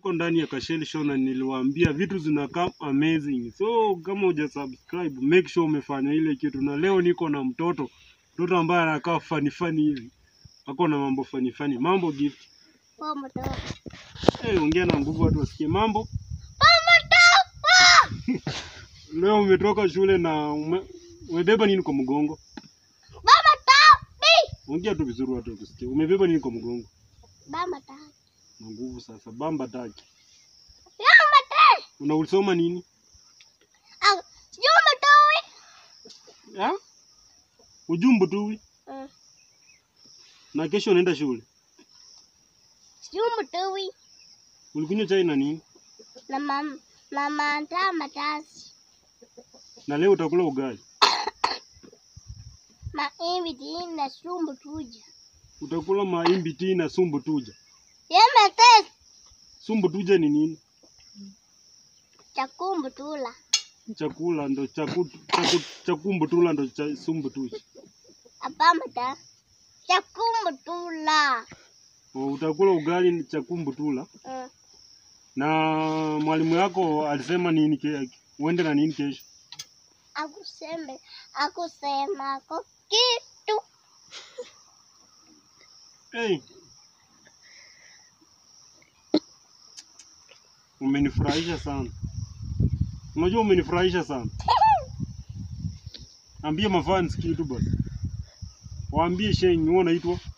tuko ndani ya Kasheli Show na niliwaambia vitu zinakaa amazing. So kama huja subscribe, make sure umefanya ile kitu. Na leo niko na mtoto, mtoto ambaye anakaa fani fani hivi, ako na mambo fani fani. Mambo gift, Poa mtoto. hey, ongea na nguvu watu wasikie mambo. Poa mtoto. Leo umetoka shule na ume, umebeba nini kwa mgongo? Mama tabi. Ongea tu vizuri watu wakusikie. Umebeba nini kwa mgongo? Mama tabi. Na nguvu sasa, bamba taki. Mama tabi. Unausoma nini? Ah, sijui mtoto. Ha? Ujumbu tu. Mm. Na kesho unaenda shule. Sijui mtoto. Ulikunywa chai na nini? Na mama mama andaa matasi. Na leo utakula ugali. Maembe tini na sumbu tuja. Utakula maimbi tii na sumbu tuja. Yema tesi. Sumbu tuja ni nini? Chakumbu tula. Chakula ndo chaku, chaku, chakumbu tula ndo cha sumbu tuja. Abama ta. Chakumbu tula. O, utakula ugali ni chakumbu tula. Mm. Na mwalimu yako alisema nini ke, uende na nini kesho? Akuseme akusema ako kitu. Hey. Umenifurahisha sana. Unajua umenifurahisha sana. Ambia mafans kitu basi. Waambie Sheng, wewe unaitwa